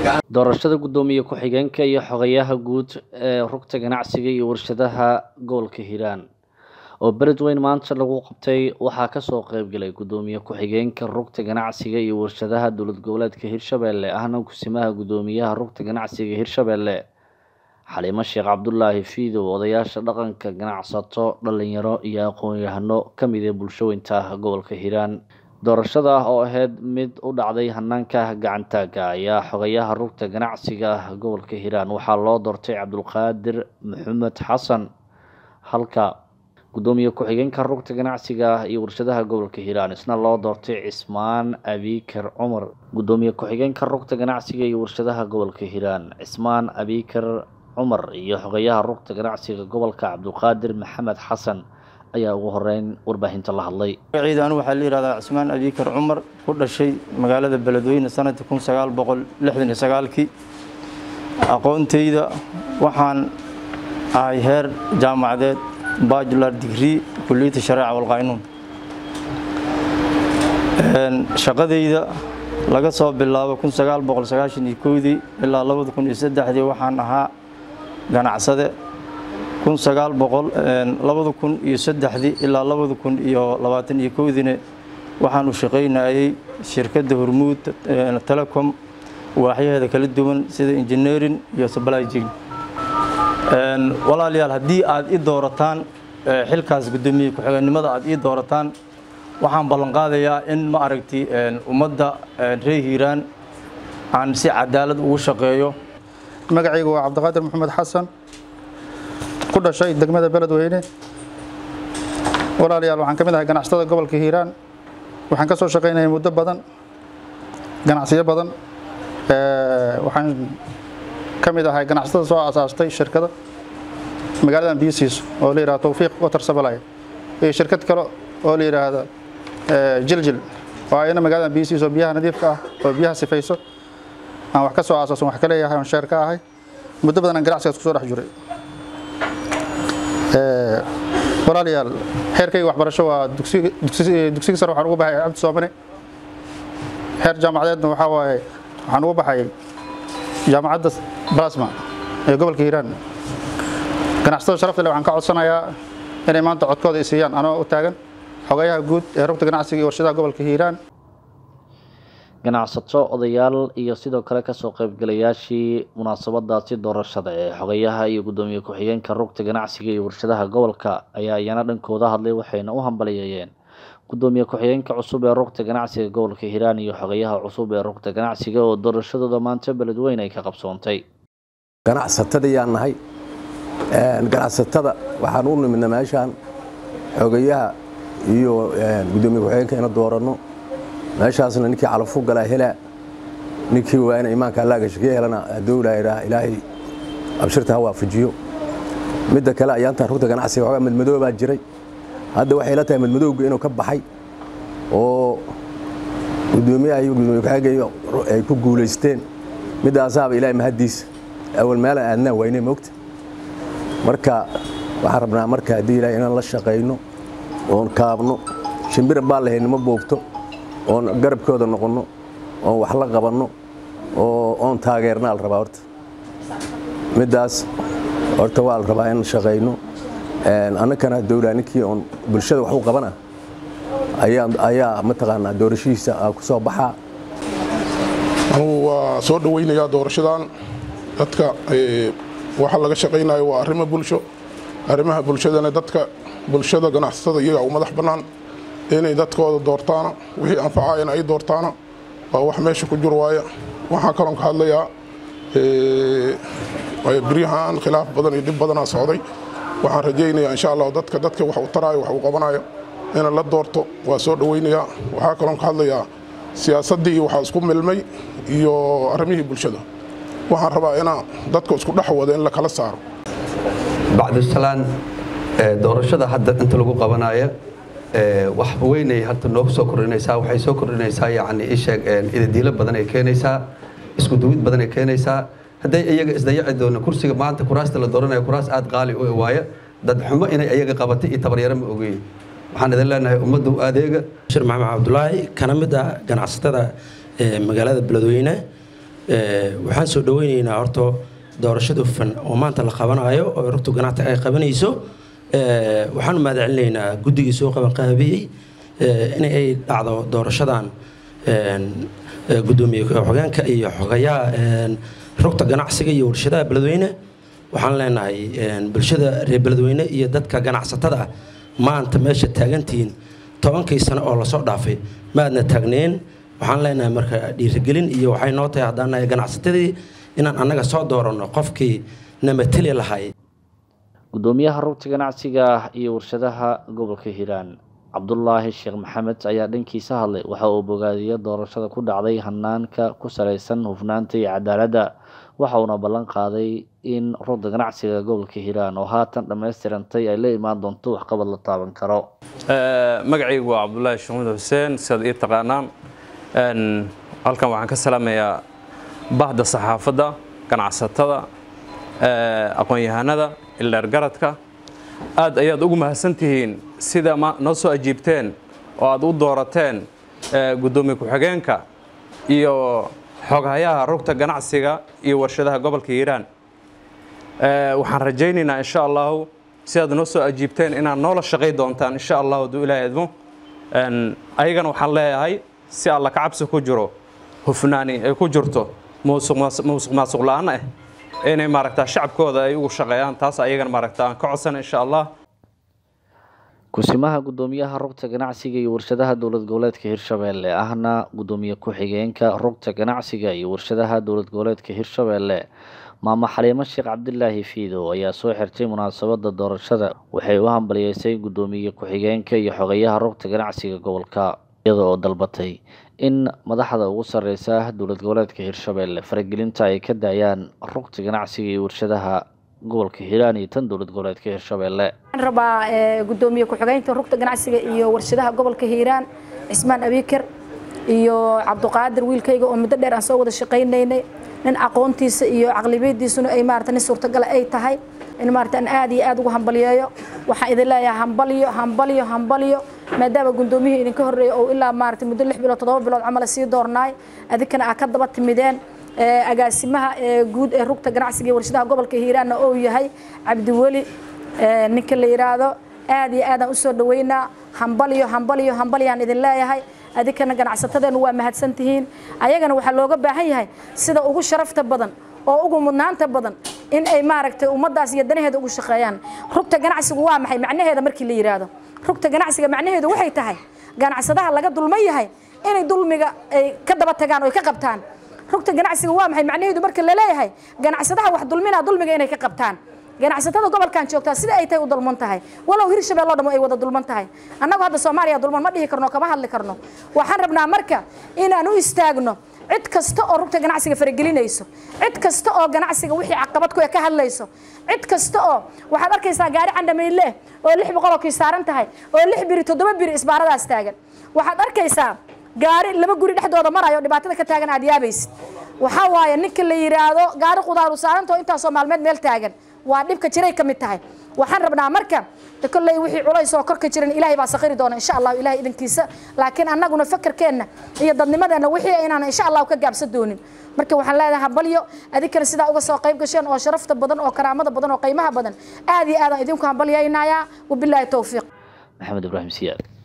doorashada guddoomiye ku-xigeenka iyo xogayaha guud ee rugta ganacsiga iyo warshadaha gobolka hiiraan oo beledweyn maanta lagu qabtay waxaa kasoo qeybgalay guddoomiye ku-xigeenka rugta ganacsiga iyo warshadaha dowlad goboleedka hirshabelle ahna kusimaha guddoomiyaha rugta ganacsiga hirshabelle xaliimo sheekh cabdulaahi fiidow odayaasha dhaqanka ganacsato dhalinyaro iyo aqoon-yahano kamid ee bulshooyinta gobolka hiiraan doorashada oo ahayd mid u dhacday hanaanka gacantaaga ayaa xogayaha rugta ganacsiga gobolka hiiraan waxaa loo doortay cabdulqaadir maxamed xasan halka guddoomiye ku-xigeenka rugta ganacsiga iyo warshadaha gobolka hiiraan isna loo doortay cismaan abikar cumar guddoomiye ku-xigeenka rugta ganacsiga iyo warshadaha gobolka hiiraan cismaan abikar cumar iyo xogayaha rugta ganacsiga gobolka cabdulqaadir maxamed xasan ayaa ugu horeyn warbaahinta la hadlay magaciida anu waxaa la yihahdaa cismaan abikar cumar ku dhashay magaalada beledweyne sanadkii kun sagaal boqol lixdan iyo sagaalkii aqoontayda waxaan ahay heer jaamacadeed bajular digree kuliyadda shareeca walqaynuun shaqadayda laga soo bilaabo kun sagaal boqol sagaashan iyo kowdii ilaa labada kun iyo saddexdii waxaan ahaa ganacsade kun sagaal boqol labada kun iyo saddexdii ilaa labada kun iyo labaatan iyo kowdiina waxaan u shaqaynayay shirkadda hormuud telecom waaxyaheeda kala duwan sida engineering iyo supply chain walaalayaal haddii aad i doorataan xilkaas guddoomiye ku-xigeenimada aad ii doorataan waxaan ballanqaadayaa in ma aragti ummadda reer hiiraan aan si cadaalad ugu shaqeeyo magacaygu waa cabdiqaadir maxamed xasan ku dhashay degmada beledweyne walaalayaal waxaan ka mid ahay ganacsatada gobolka hiiraan waxaan ka soo shaqaynayay muddo badan ganacsiyo badan waxaan ka mid ahay ganacsatada soo asaastay shirkada magaaladan biyo siiso oo la yihahdo tawfiiq water supply iyo shirkad kale oo la yidhaahdo jiljil oo ayana magaaladan biyo siiso biyaha nadiifka ah oo biyaha sifayso aan wax ka soo aasaasan wax ka leeyahay oon sheer ka ahay muddo badan aan ganacsigaas kusoo dhex jiray walaalayaal xeerkayga waxbarasho waa dugsiga sare waxaan ugu baxay cabdi soomane xeer jaamacadeedna waxaa waaye waxaan ugu baxay jaamacadda balasma ee gobolka hiiraan ganacsatada sharafta leh waxaan ka codsanayaa inay maanta codkooda i siiyaan anoo u taagan xogayaha guud ee rugta ganacsiga iyo warshadaha gobolka hiiraan ganacsato odayaal iyo sidoo kale kasoo qeybgalayaashii munaasabadaasi doorashada ee xogayaha iyo guddoomiye ku-xigeenka rugta ganacsiga iyo warshadaha gobolka ayaa iyana dhankooda hadlay waxayna u hambaliyeeyeen guddoomiye ku-xigeenka cusub ee rugta ganacsiga gobolka hiiraan iyo xogayaha cusub ee rugta ganacsiga oo doorashadooda maanta beledweyn ay ka qabsoontay ganacsatadayaan nahay ganacsatada waxaan u nimidna meeshaan xogayaha iyo guddoomiye ku-xigeenka ina dooranno meeshaasna ninkii calafu galaa helaa ninkii waana imaanka allaaga shakee helana hadduu ilaaha ilaahay abshirta ha waafajiyo midda kale ayaantan rugta ganacsiga waxoogaa madmadoo baa jiray hadda waxay la tahay madmadowga inuu ka baxay oo guddoomiyaha iyo guddoomiye ku-xigeenka ay ku guulaysteen middaasaaba ilaahay mahaddiisa awal meelaan aadnaa waynay moogta marka waxaan rabnaa marka haddii ilaahay inaan la shaqayno oon kaabno shimbiran baan lahayn nima boogto oon garabkooda noqonno oon wax la qabanno oo oon taageernaa la rabaa horta middaas horta waa la rabaa in shaqayno annakana dowlaa ninkii oon bulshada wax u qabana ayaa ayaa mataqaanaa doorashihiisa ku soo baxaa anugu waa soo dhowaynayaa doorashadan dadka waxa laga shaqaynayo waa arrimo bulsho arrimaha bulshadana dadka bulshada ganacsatada iyagaa u madax bannaan inay dadkooda doortaana wixii anfacayana ay doortaana waa wax meesha ku jir waaya waxaa kaloon ka hadlayaa beryahan khilaaf badan iyo dhib badanaa socday waxaan rajaynayaa insha allah dadka dadka wax u taraayo wax uu qabanayo ina la doorto waa soo dhowaynayaa waxaa kaloon ka hadlayaa siyaasaddii waxaa isku milmay iyo arrimihii bulshada waxaan rabaa inaa dadka isku dhex wada in la kala saaro bacdusalaan doorashada hadda inta lagu qabanayo wax weynay hadda noogu soo kordhinaysaa waxay soo kordhinaysaa yacni isheeg idadiilo badan ay keenaysaa isku duwid badan ay keenaysaa hadday iyaga isdayaci doono kursiga maanta kuraasta la dooranayo kuraas aad qaali u waaya dad xumo inay iyaga qabatay iyo tabaryaro ma ogeyn waxaan idin leenahay ummadda u adeega shir maxamed cabdulaahi kana mid ah ganacsatada magaalada beledweyne waxaan soo dhaweynaynaa horta doorashada hufan oo maanta la qabanayo oo rugta ganacta ay qabanayso waxaan mahad celinaynaa guddigii soo qabanqaabiyey in ay dhacdo doorashadan gudoomiye xogeenka iyo xogayaha rugta ganacsiga iyo warshadaha beledweyne waxaan leenahay bulshada reer beledweyne iyo dadka ganacsatada ah maanta meesha taagantihiin tobankii sano oo lasoo dhaafay maadna taagneen waxaan leenahay marka dhiirigelin iyo waxay noo tahay haddaan nahay ganacsatadii inaan annaga soo dooranno qofkii namateli lahay gudoomiyaha rugta ganacsiga iyo warshadaha gobolka hiiraan cabdulaahi sheekh maxamed ayaa dhankiisa hadlay waxa uu bogaadiyey doorashada ku dhacday hanaanka ku salaysan hufnaanta iyo cadaaladda waxa uuna ballan qaaday in rugta ganacsiga gobolka hiiraan oo haatan dhammaystirantay ay la imaan doonto waxqabad la taaban karo magacaygu waa cabdulaahi sheekh maxamed xuseen sidaad ii taqaanaan halkan waxaan ka salaamayaa bahda saxaafadda ganacsatada aqoon-yahanada ildheergaradka aad ayaad ugu mahadsantihiin sida noo soo ajiibteen oo aad u doorateen guddoomiye ku-xigeenka iyo xoghayaha rugta ganacsiga iyo warshadaha gobolka hiiraan waxaan rajaynaynaa insha allahu sidaad noo soo ajiibteen inaad noola shaqay doontaan insha allahu hadduu ilaahay idmo ayagana waxaan leeyahay si alla ka cabsi ku jiro hufnaani ay ku jirto muusuq maasuq la-aan ah inay maaragtaa shacabkooda ay ugu shaqeeyaan taas ayagana maaragta aan ka codsan insha allah kusimaha guddoomiyaha rugta ganacsiga iyo warshadaha dowlad goboleedka hirshabeelle ahna guddoomiye ku-xigeenka rugta ganacsiga iyo warshadaha dowlad goboleedka hirshabeelle maamo xaliimo sheekh cabdilaahi fiidow ayaa soo xirtay munaasabada doorashada waxay u hambaliyeysay guddoomiye ku-xigeenka iyo xogeyaha rugta ganacsiga gobolka iyada oo dalbatay in madaxda ugu sareysa dowlad goboleedka hirshabeelle faragelinta ay ka daayaan rugta ganacsiga iyo warshadaha gobolka hiiraan iyo tan dowlad goboleedka hirshabeelle waxaan rabaa guddoomiye ku-xigeynta rugta ganacsiga iyo warshadaha gobolka hiiraan cismaan abiikar iyo cabduqaadir wiilkayga oo muddo dheer aan soo wada shaqaynaynay nin aqoontiisa iyo caqlibiyadiisuna ay maarata nin suurtagala ay tahay in maarata aan aad iyo aad ugu hambaliyeeyo waxaan idin leeyahay hambalyo hambalyo hambalyo maadaama guddoomiyihii idinka horreeyay oo ilaa maarata muddo lix bilood toddoba bilood camal sii doornaay adinkana aa ka daba timideen agaasimaha guud ee rugta ganacsiga iyo warshadaha gobolka hiiraanna oo yahay cabdiweli ninka la yidhaahdo aad iyo aadaan usoo dhaweynaa hambalyo hambalyo hambalyaan idin leeyahay adinkana ganacsatadeenu waa mahadsantihiin ayagana waxaa looga baahan yahay sida ugu sharafta badan oo ugu mudnaanta badan in ay maaragtay ummaddaas iyo danaheeda ugu shaqeeyaan rugta ganacsigu waa maxay macnaheeda markii la yidhaahdo rugta ganacsiga macnaheedu waxay tahay ganacsadaha laga dulman yahay inay dulmiga ay ka daba tagaan oo ay ka qabtaan rugta ganacsiga waa maxay macnaheedu marka la leeyahay ganacsadaha wax dulminaa dulmiga inay ka qabtaan ganacsatada gobolkan joogtaa sida ay tahay u dulman tahay walow hirshabelle dhamo ay wada dulman tahay annagu hadda soomaaliya dulman ma dhihi karno kama hadli karno waxaan rabnaa marka inaan u istaagno cid kasta oo rugta ganacsiga faragelinayso cid kasta oo ganacsiga wixii caqabad ku ka hadlayso cid kasta oo waxaad arkaysaa gaari candhamayle oo lix boqol oo kii saaran tahay oo lix biri toddoba biri isbaaradaas taagan waxaad arkaysaa gaari laba guri dhexdooda marayo dhibaatada ka taagan aad yaabaysid waxaa waaye ninka la yidhaahdo gaari qudaaru saarantao intaasoo maalmeed meel taagan waa dhibka jiray ka mid tahay waxaan rabnaa marka kolley wixii culays oo korka jiran ilaahay baa sakiri doona insha allahu ilahay idinkiisa laakiin annaguna fakarkeenna iyo dadnimadeenna wixii inaan insha allahu ka gaabsan doonin marka waxaan leedahay hambalyo adinkana sidaa uga soo qayb gasheen oo sharafta badan oo karaamada badan oo qiimaha badan aad iyo aadaan idinku hambalyaynayaa wabilaahi towfiiq maxamed ibraahim siyaad